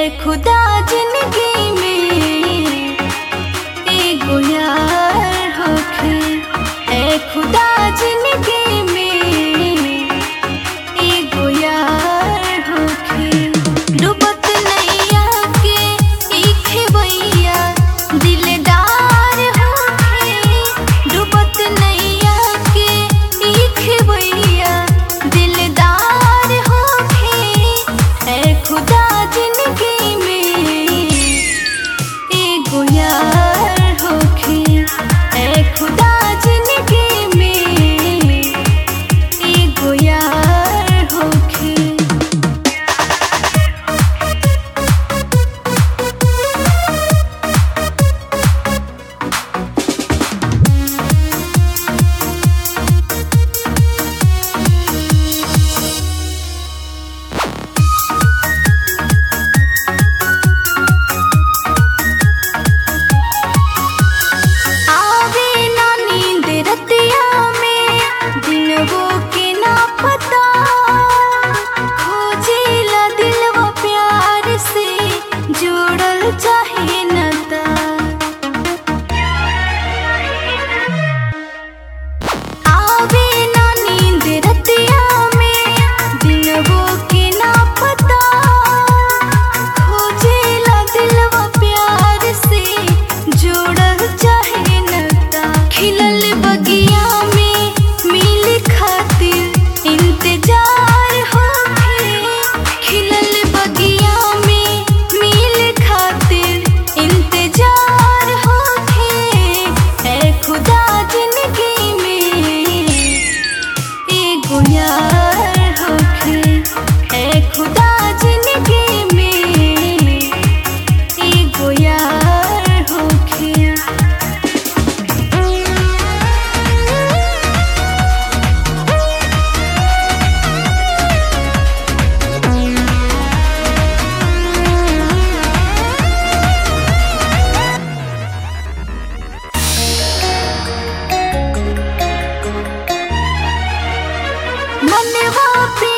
खुदा जिंदगी में एगो यार होखे ए खुदा जिंदगी में एगो यार होखे डूबत नैया के ई खेवैया दिलदार होखे डूबत नैया के ई खेवैया दिलदार होखे ए खुदा जिंदगी में एगो यार होखे ए खुदा जिंदगी में एगो यार होखे आवे ना नींद रतिया में दिनवो के ना पता खोजेला दिलवा प्यार से जोड़ल चाहे नता आवे ना नींद रतिया में दिनवो के ना पता खोजेला दिलवा प्यार से जोड़ल चाहे नता खिलल बगिया में मिल खातिर इंतजार होखे खिलल बगिया में मिल खातिर इंतजार होखे ए खुदा जिंदगी में एगो यार होखे ए खुदा जिंदगी में एगो यार होखे मनवा पे